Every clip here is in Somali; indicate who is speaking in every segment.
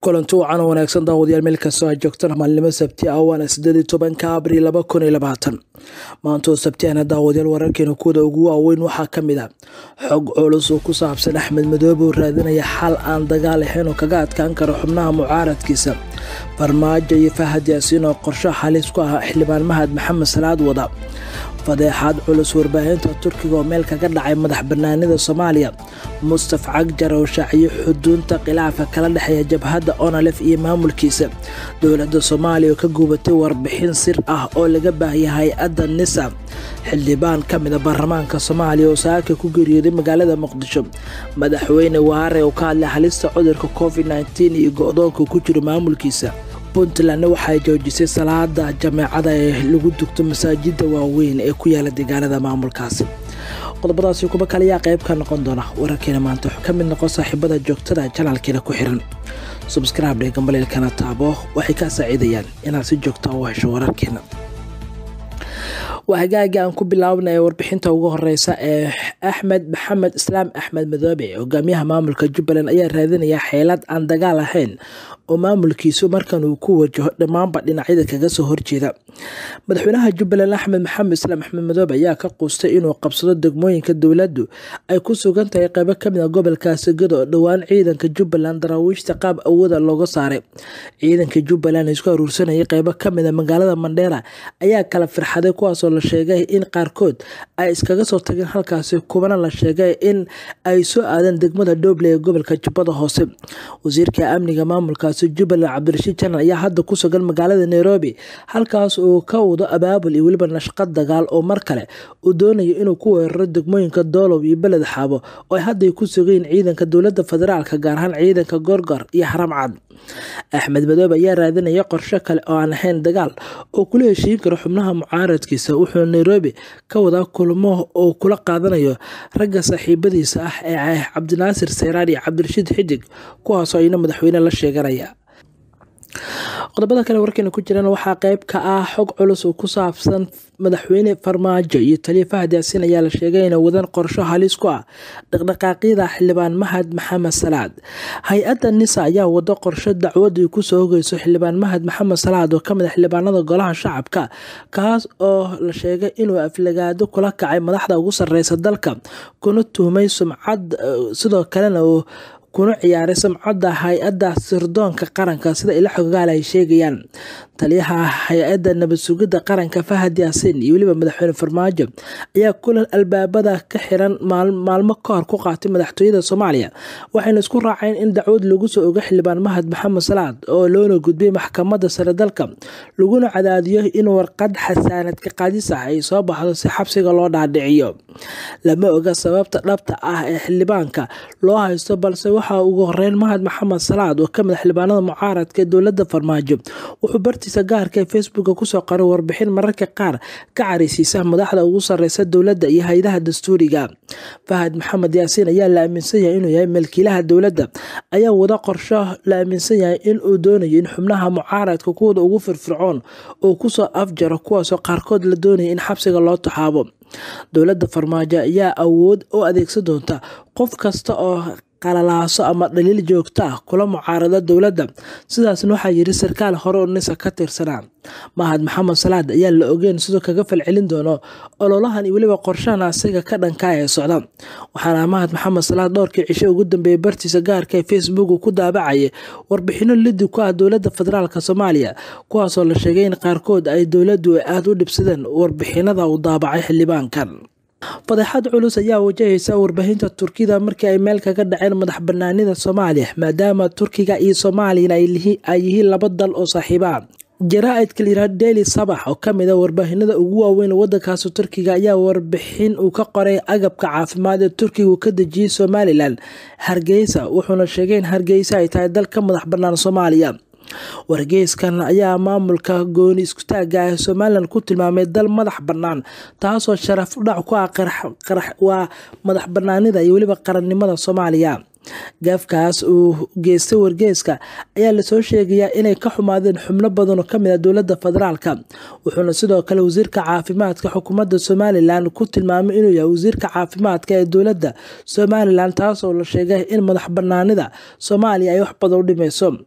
Speaker 1: kulanti wacan oo wanaagsan daawadayaal meel kastoo aad joogtaan maalnimo sabti ah waana sideed iyo tobanka abriil laba kun iyo labaatan maantoo sabtiana daawadayaal wararkeena kuwada ugu waaweyn waxaa ka mid ah xog culus oo ku saabsan axmed madoobe oo raadinaya xal aan dagaal ahayn oo kaga adkaan karo xubnaha mucaaradkiisa farmaajo iyo fahad yaasiin oo qorsho halis ku ah xildhibaan mahad maxamed salaad wada fadeexaad culus warbaahinta turkiga oo meel kaga dhacay madax banaanida soomaaliya mustaf cagjar oo shaaciyo xuduunta khilaafka kala dhexeeya jabhadda onalef iyo maamulkiisa dowladda soomaaliya oo ka guubatay warbixin sir ah oo laga baahiyay hay-adda nisa xildhibaan ka mida baarlamaanka soomaaliya oo saaka ku geeriyooday magaalada muqdisho madaxweyne waare oo ka hadlay halista cudurka covid nteen iyo go-doonka ku jiro maamulkiisa puntlandna waxay joojisay salaada jameecada ee lagu dugto masaajida waaweyn ee ku yaala deegaanada maamulkaasi qodobadaasi kuba kale ayaa qayb ka noqon doona wararkeena maanta ka mid noqon saaxiibada joogtada janaalkeena ku xiran subscribe dhe gambaleelkana taabo waxay kaa saaciidayaan inaad si joogta u hesho wararkeena waa hagaagii aan ku bilaabnay warbixinta ugu horeysa ee axmed maxamed islaam axmed madoobe hogaamiyaha maamulka jubbaland ayaa raadinaya xeelad aan dagaal ahayn oo maamulkiisu markan uu ku wajaho dhammaanba dhinacyada kaga soo horjeeda madaxweynaha jubbaland axmed maxamed islaam axmed madoobe ayaa ka quustay inuu qabsado degmooyinka dowladdu ay ku sugan tahay qaybo kamid a gobolkaasi gado oo dhowaan ciidanka jubbaland daraawiishta qaab awooda looga saaray ciidanka jubbaland isku aruursanayay qaybo kamid a magaalada mandheera ayaa kala firxaday kuwaasoo la sheegay in qaarkood ay iskaga soo tageen halkaasi kubana la sheegay in ay soo aadeen degmada dhoble ee gobolka jubbada hoose wasiirka amniga maamulkaasi jubbaland cabdirashiid janan ayaa hadda ku sugan magaalada nairobi halkaas uu ka wado abaabul iyo weliba nashqad dagaal oo mar kale uu doonayo inuu ku weeraro degmooyinka doolow iyo beled xaabo oo ay hadday ku sugayiin ciidanka dowladda federaalka gaar ahaan ciidanka gorgor iyo haram cad axmed madoobe ayaa raadinaya qorsho kale oo aan ahayn dagaal oo kula heshiin karo xubnaha mucaaradkiisa wuxuu nairobi ka wadaa kulmo oo kula qaadanayo ragga saaxiibadiisa ah ee cabdinaasir seyraar iyo cabdirashiid xidig kuwaasoo ayna madaxweyne la sheeganaya qodobada kale warkeena ku jiraan waxaa qayb ka ah xog culus oo ku saabsan madaxweyne farmaajo iyo taliya fahad yaasiin ayaa la sheegay inay wadaan qorsho halis ku ah dhaqdhaqaaqyada xildhibaan mahad maxamed salaad hay-adda nisa ayaa wado qorsho dacwadii kusoo hogeyso xildhibaan mahad maxamed salaad oo kamid a xildhibaanada golaha shacabka kaas oo la sheegay inuu aflagaado kula kacay madaxda ugu sareysa dalka kuna tuhmay sumcad sidoo kalena uu kuna ciyaaray samcadda hay-adda sirdoonka qaranka sida ila xogaal ay sheegayaan taliyaha hay-adda nabad sugidda qaranka fahad yaasiin iyo weliba madaxweyne farmaajo ayaa kulan albaabada ka xiran maalmo ka hor ku qaatay madaxtooyada soomaaliya waxayna isku raaceen in dacwad lagu soo ogo xildhibaan mahad maxamed salaad oo loona gudbiyay maxkamadda sare dalka laguna cadaadiyo in warqad xasaanadka qaadis ah ay soo baxdo si xabsiga loo dhaadhiciyo lama oga sababta dhabta ah ee xildhibaanka loo haysto balse waxaa ugu horeyn mahad maxamed salaad oo kamid a xildhibaanada mucaaradka ee dowladda farmaajo wuxuu bartiisa gaarka ee facebooka kusoo qoray warbixin mararka qaar ka careysiisa madaxda ugu sareysa dowladda iyo hay-adaha dastuuriga fahad maxamed yaasiin ayaa la aaminsan yahay inuu yahay malkiilaha dowladda ayaa wada qorsho la aaminsan yahay inuu doonayo in xubnaha mucaaradka kuwada ugu firfircoon oo kusoo afjaro kuwaasoo qaarkood la doonaya in xabsiga loo taxaabo dowladda farmaajo ayaa awood u adeegsan doonta qof kasta oo qalalaaso ama dhaliil joogto ah kula mucaarada dowladda sidaasna waxaa yiri sarkaal hore oo nisa ka tirsanaa mahad maxamed salaad ayaa la ogeyn sidoo kaga falcelin doono ololahan iyo weliba qorshahan asiga ka dhankaa ee socda waxaana mahad maxamed salaad dhowrkii cisho ugu dambeeyay bartiisa gaarka ee facebook ku daabacayay warbixino lidi ku ah dowladda federaalk soomaaliya kuwaasoo la sheegay in qaarkood ay dowladdu aada u dhibsadeen warbixinada uu daabacay xildhibaankan fadeexad culus ayaa wajahaysa warbaahinta turkida markii ay meel kaga dhaceen madax banaanida soomaaliya maadaama turkiga iyo soomaaliyana ay yihiin laba dal oo saaxiiba ah jaraa-idka layihah daily sabax oo kamid a warbaahinada ugu waaweyn wadankaasi turkiga ayaa warbixin uu ka qoray agabka caafimaad ee turkiga uu ka dejiyey somalilan hargeysa wuxuuna sheegay in hargeysa ay tahay dal ka madax banaan soomaaliya wargeyskan ayaa maamulka gooni iskutaaga ee somalilan ku tilmaamay dal madax bannaan taasoo sharaf udhac ku ah waa madax banaanida iyo weliba qarannimada soomaaliya gaafkaas uu geystay wargeyska ayaa lasoo sheegayaa inay ka xumaadeen xubno badan oo kamid ah dowladda federaalka wuxuuna sidoo kale wasiirka caafimaadka xukuumadda somalilan ku tilmaamay inuu yahay wasiirka caafimaadka ee dowladda somalilan taasoo la sheegay in madax banaanida soomaaliya ay wax badan u dhimeyso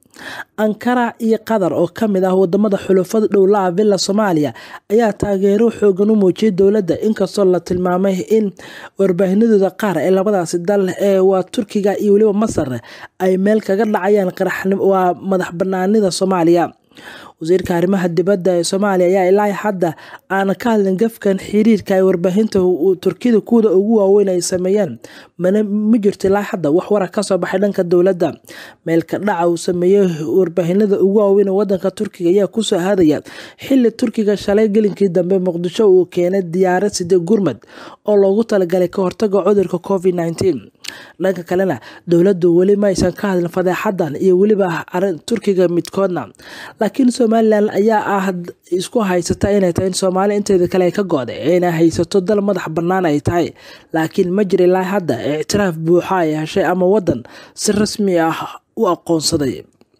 Speaker 1: ankara iyo qatar oo kamid ah wadamada xulufada dhowlaha villa soomaaliya ayaa taageero xoogan u muujiyay dowladda inkastoo la tilmaamay in warbaahinadooda qaar ee labadaasi dal ee waa turkiga iyo weliba masar ay meel kaga dhacayaan waa madax banaanida soomaaliya wasiirka arrimaha dibadda ee soomaaliya ayaa ilaa hadda aan ka hadlin gafkan xiriirka ay warbaahinta turkida kuwada ugu waaweyn ay sameeyeen mana ma jirto ilaa hadda wax wara kasoo baxay dhanka dowladda meelka dhaca uu sameeyey warbaahinada ugu waaweyn ee wadanka turkiga ayaa kusoo hadaya xili turkiga shalay gelinkii dambe muqdisho uu keenay diyaarad side gurmad oo loogu talagalay ka hortaga cudurka covid nneteen dhanka kalena dowladdu weli ma aysan ka hadlin fadeexadan iyo weliba arin turkiga midkoodna laakiin somalilan ayaa ah isku haysata inay tahay in soomaali inteeda kale ay ka go-day inay haysato dal madax bannaan ay tahay laakiin ma jira ilaa hadda ictiraaf buuxa ay heshay ama wadan si rasmi ah u aqoonsaday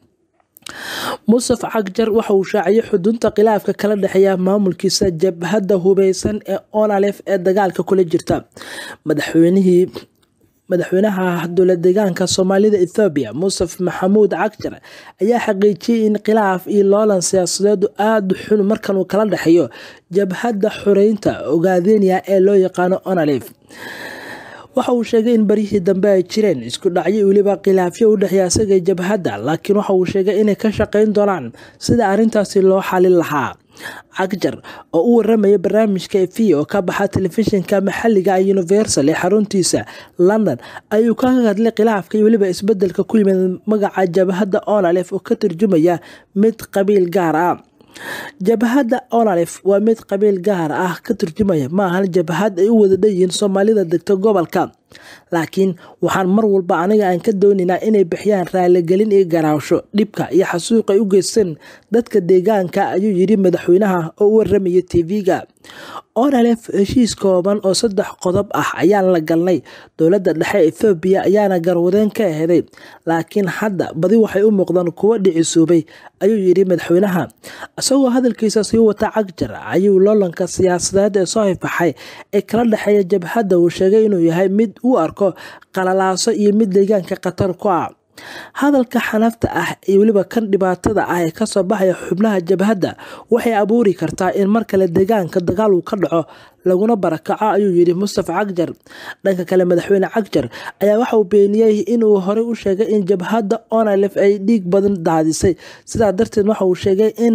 Speaker 1: musaf cagjar waxa uu shaaciyay xudunta khilaafka kala dhexeeya maamulkiisa jabhadda hubeysan ee onalef ee dagaalka kula jirta madaxweynihii madaxweynaha dowlad deegaanka soomaalida ethoobiya musaf maxamuud cagjar ayaa xaqiijiyey in khilaaf iyo loolan siyaasadeedu aada xun markan uu kala dhexeeyo jabhadda xoreynta ogaadeniya ee loo yaqaano onalef waxa uu sheegay in baryihii dambe ay jireen isku dhacyo weliba khilaafyo u dhexeeya isaga jabhadda laakiin waxa uu sheegay inay ka shaqeyn doonaan sida arrintaasi loo xalin lahaa cagjar oo u waramaya barnaamijka efi oo ka baxa telefishinka maxaliga universal ee xaruntiisa london ayuu ka hadlay khilaafka iyo weliba isbedelka ku yimid magaca jabhadda onalef oo ka turjumaya mid qabiil gaar ah jabhadda onalef waa mid qabiil gaar ah ka turjumaya maahan jabhad ay u wada dhanyihiin soomaalida degta gobolka laakiin waxaan mar walba aniga aan ka doonaynaa inay bixiyaan raaligelin iyo garaawsho dhibka iyo xasuuq ay u geysteen dadka deegaanka ayuu yidhi madaxweynaha oo u waramaya tv-ga onalef heshiis kooban oo saddex qodob ah ayaan la galnay dowladda dhexe ethoobiya ayaana garwadeen ka aheday laakiin hadda badi waxay u muuqdaan kuwo dhicisuubay ayuu yidhi madaxweynaha isagoo hadalkiisa sii wata cagjar ayuu loolanka siyaasadeed ee soo hifaxay ee kala dhexeeya jabhadda uu sheegay inuu yahay mid u arko qalalaaso iyo mid deegaanka khatar ku ah hadalka xanafta ah iyo weliba kan dhibaatada ah ee kasoo baxaya xubnaha jabhadda waxay abuuri kartaa in mar kale deegaanka dagaal uu ka dhaco laguna barakaco ayuu yidhi mustafa cagjar dhanka kale madaxweyne cagjar ayaa waxa uu beeniyey inuu horey u sheegay in jabhadda onalef ay dhiig badan daadisay sidaa darteed waxa uu sheegay in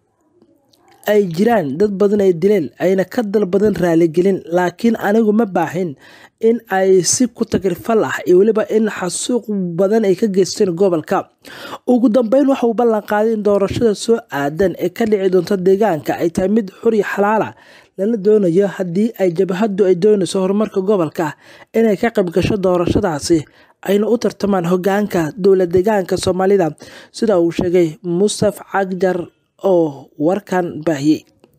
Speaker 1: ay jiraan dad badan ay dileen ayna ka dalbadan raaligelin laakiin anigu ma baahin in ay si ku tagrifal ah iyo weliba in xasuuq badan ay ka geysteen gobolka ugu dambeyn waxa uu ballan qaaday in doorashada soo aadan ee ka dhici doonta deegaanka ay tahay mid xuri xalaala lana doonayo haddii ay jabhaddu ay doonayso horumarka gobolka inay ka qayb gasho doorashadaasi ayna u tartamaan hogaanka dowlad deegaanka soomaalida sida uu sheegay mustaf cagjar oo warkan baahiyey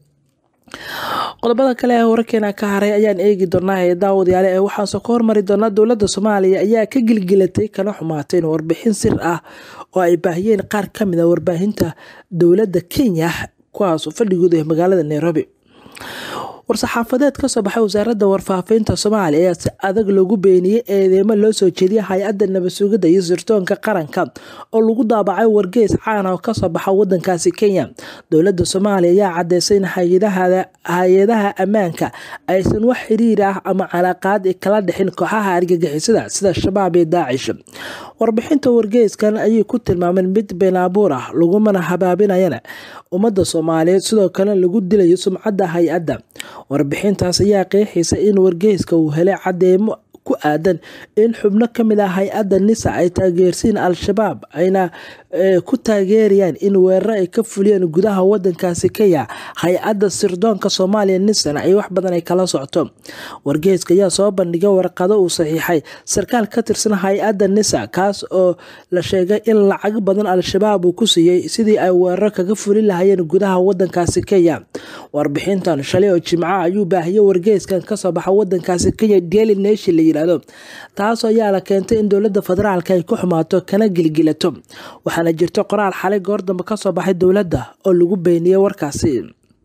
Speaker 1: qodobada kale ee wararkeena ka haray ayaan eegi doonaa ee daawadayaale ee waxaase ka hormari doonaa dowladda soomaaliya ayaa ka gilgilatay kana xumaateen warbixin sir ah oo ay baahiyeen qaar ka mid a warbaahinta dowladda kenya kuwaas fadhigooda ee magaalada nairobi war-saxaafadeed kasoo baxay wasaaradda warfaafinta soomaaliya ayaa si adag loogu beeniyey eedeymo loo soo jeediyay hay-adda nabadsugidda iyo sirtoonka qaranka oo lagu daabacay wargeys caana oo kasoo baxa wadankaasi kenya dowladda soomaaliya ayaa cadeysay in hay-adaha ammaanka aysan wax xiriir ah ama calaaqaad kala dhexin kooxaha argagixisada sida shabaab iyo daacish warbixinta wargeyskan ayay ku tilmaameen mid beenaabuur ah lagumana habaabinayana ummadda soomaaliyeed sidoo kale lagu dilayo sumcadda hay-adda warbixintaas ayaa qeexaysa in wargeyska uu helay cadeemo ku aadan in xubno ka mid ah hay-adda nisa ay taageersiin al-shabaab ayna ku taageerayaan in weeraro ay ka fuliyeen gudaha wadankaasi kenya hay-adda sirdoonka soomaaliya nisana ay wax badan ay kala socto wargeyska ayaa soo bandhigay warqado uu saxiixay sarkaal ka tirsan hay-adda nisa kaas oo la sheegay in lacag badan al-shabaab uu ku siiyey sidii ay weeraro kaga fulin lahayeen gudaha wadankaasi kenya warbixintan shalay oo jimca ayuu baahiyey wargeyskan kasoo baxa wadankaasi kenya daily nation la yirahdo taasoo ayaa la keentay in dowladda federaalka ay ku xumaato kana gilgilato waxaana jirta qoraal xalay goor dambe kasoo baxay dowladda oo lagu beeniyey warkaasi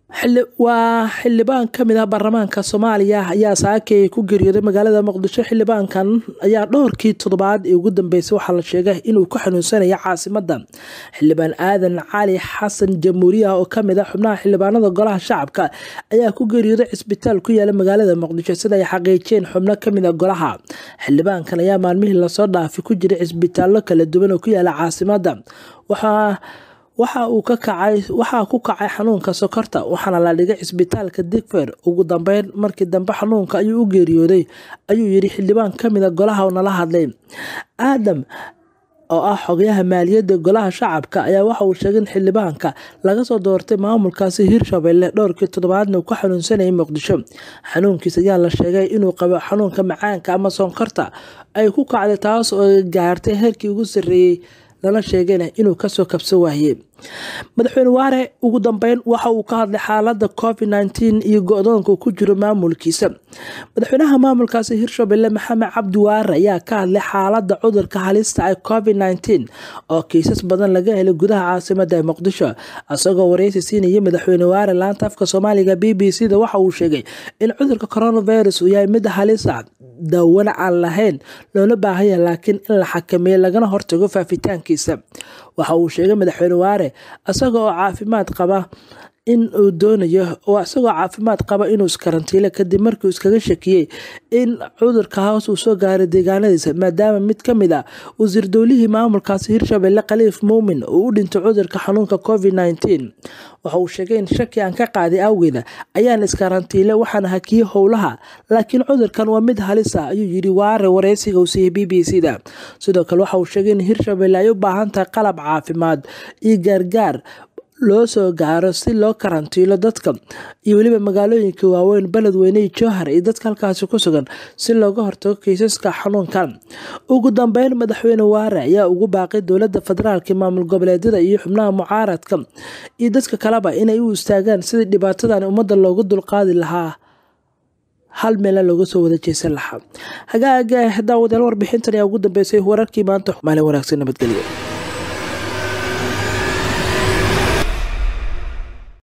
Speaker 1: waa xildhibaan ka mid ah baarlamaanka soomaaliya ayaa saakay ku geeriyooday magaalada muqdisho xildhibaankan ayaa dhowrkii toddobaad ee ugu dambeysay waxaa la sheegay inuu ku xanuunsanaya caasimada xildhibaan aadan cali xasan jamhuuriya oo kamid ah xubnaha xildhibaanada golaha shacabka ayaa ku geeriyooday cisbitaal ku yaala magaalada muqdisho sida ay xaqiijiyeen xubno kamid a golaha xildhibaankan ayaa maalmihii lasoo dhaafay ku jiray cisbitaallo kala duwan oo ku yaala caasimada waxaa waxa uu ka kacay waxaa ku kacay xanuunka sokorta waxaana la dhigay cisbitaalka digfer ugu dambeyn markii dambe xanuunka ayuu u geeriyooday ayuu yidhi xildhibaan ka mid a golaha oo nala hadlay aadam oo ah xogayaha maaliyadda golaha shacabka ayaa waxa uu sheegay in xildhibaanka laga soo doortay maamulkaasi hirshabelle dhowrkii toddobaadna uu ka xanuunsanayay muqdisho xanuunkiis ayaa la sheegay inuu qabo xanuunka macaanka ama sonkorta ay ku kacday taas oo gaartay heerkii ugu sarreeyey lana sheegayna inuu kasoo kabsan waayey madaxweyne waare ugu dambeyn waxa uu ka hadlay xaalada covid nteen iyo go-doonka ku jiro maamulkiisa madaxweynaha maamulkaasi hirshabelle maxamed cabdi waare ayaa ka hadlay xaalada cudurka halista ee covid nteen oo kiisas badan laga helay gudaha caasimada ee muqdisho isagoo wareysi siinayay madaxweyne waare laanta afka soomaaliga b b c da waxa uu sheegay in cudurka coronavirus uu yahay mid halisa daawana aan lahayn loola baahanya laakiin in la xakameeyo lagana hortago faafitaankiisa waxa uu sheegay madaxweyne waare isaga oo caafimaad qaba in uu doonayo oo isagoo caafimaad qaba inuu iskarantiilo kadib markiiuu iskaga shakiyey in cudurka hoos uu soo gaaray deegaanadiisa maadaama mid ka mid ah wasiir dowlihii maamulkaasi hirshabelle khaliif muumin uu u dhintay cudurka xanuunka covid nteen waxa uu sheegay in shaki aan ka qaaday awgeeda ayaan iskarantiile waxaana hakiyey howlaha laakiin cudurkan waa mid halisa ayuu yidhi waare wareysiga uu siiyey b b c da sidoo kale waxa uu sheegay in hirshabelle ay u baahan tahay qalab caafimaad iyo gaargaar loo soo gaaro si loo karantiilo dadka iyo weliba magaalooyinka waaweyn beledweyne iyo jowhar iyo dadka halkaasi ku sugan si looga hortago kiisaska xanuunkan ugu dambeyn madaxweyne waare ayaa ugu baaqay dowlada federaalk maamul goboleedyada iyo xubnaha mucaaradka iyo dadka kaleba inay u istaagaan sidii dhibaatadan ummadda loogu dulqaadi lahaa hal meela looga soo wada jeesan lahaa hagaaga daawadayaal warbixintan ayaa ugu dambeysay wararkii maanta maalin wanaagsan nabadgelyo